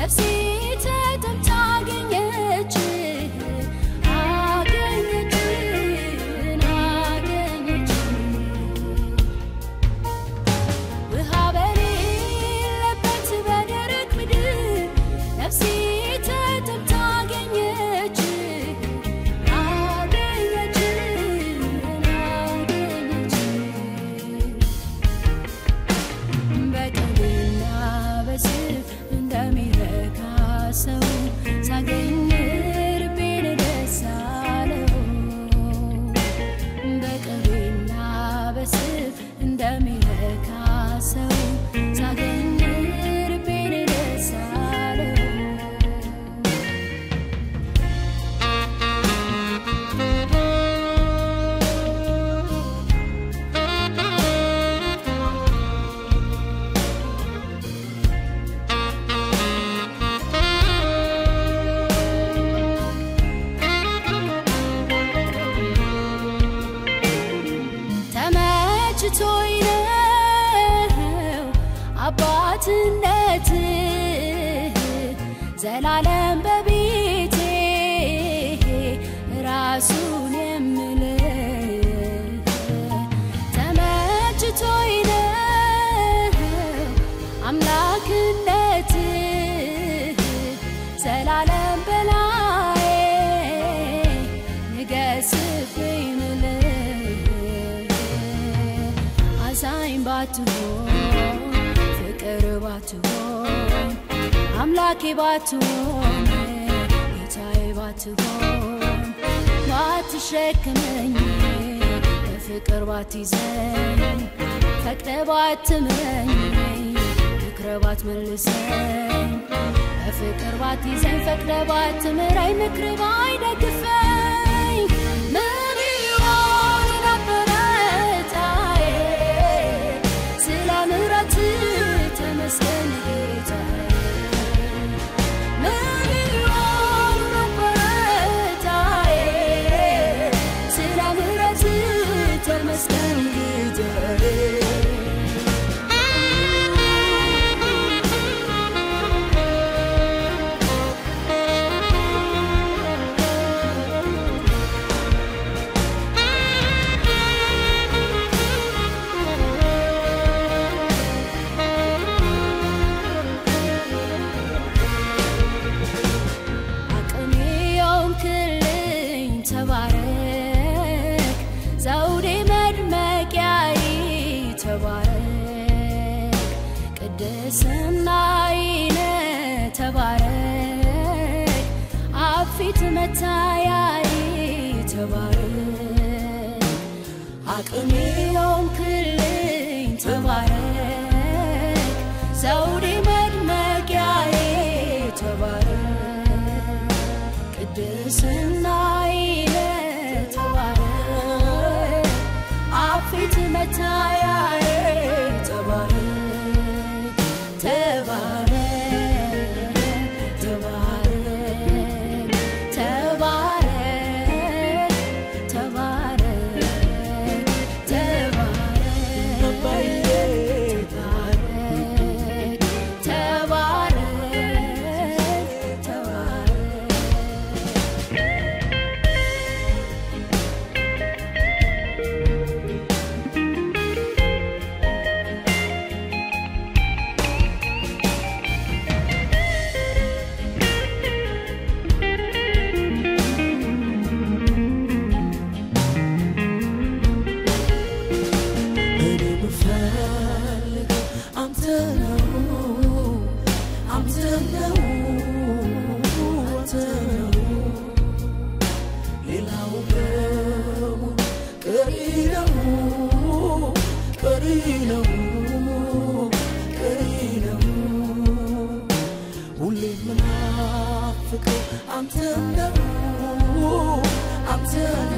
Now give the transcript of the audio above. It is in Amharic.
ነፍሴ ተጠምታ አገኘች አገኘችን አገኘች ውሃ በሌለበት በደረቅ ምድር ነፍሴ ተጠምታ አገኘች አገኘችን አገኘች በቀንና በስፍ እንደሚረካ ሰው ሳገኝ ልቤን ደስ አለው። በቀንና በስፍ እንደሚረካ ሰው ሳገኝ ልቤን ደስ አለው። ተመችቶኝ ነው አባትነት ዘላለም በቤቴ ራሱን የምል ተመችቶኝ ነው አምላክነት ዘላለም በላይ ንገስብኝ ምልህ አዛኝ ባትሆን ፍቅር ባትሆን አምላኬ ባትሆን ጌታዬ ባትሆን ባትሸክመኝ በፍቅር ባትይዘኝ ፈቅደ ባትምረኝ ምክረ ባትመልሰኝ በፍቅር ባትይዘኝ ፈቅደ ባትምረኝ ምክር ባይደግፈኝ ምን ይሆን ነበረ ዕጣዬ? ስለ ምሕረት ተመስገን ጌታዬ። ምን ይሆን ነበረ ዕጣዬ? ስለ ምሕረት ተመስገን ጌታዬ። አቅሜ የሆንክልኝ ተባረክ፣ ዘውዴ መድመቂያዬ ተባረክ፣ ቅድስናዬ ተባረክ፣ አብ ፊት መታያዬ ተባረክ፣ አቅሜ የሆንክልኝ ተባረክ፣ ዘውዴ መድመቂያዬ ተባረክ ቅድስናዬ ተባረክ አብ ፊት መታያዬ ተባረክ ተባረክ ተባረክ ተባረክ ተባረክ ተባረክ ተባረክ ተባረክ ተባረክ እኔ የምፈልገው አንተ ነው አንተ ነው አንተ ነው ሌላው በሙሉ ቀሪ ነው ቀሪ ነው ቀሪ ነው ሁሌ የምናፍቀው አንተ ነው አንተ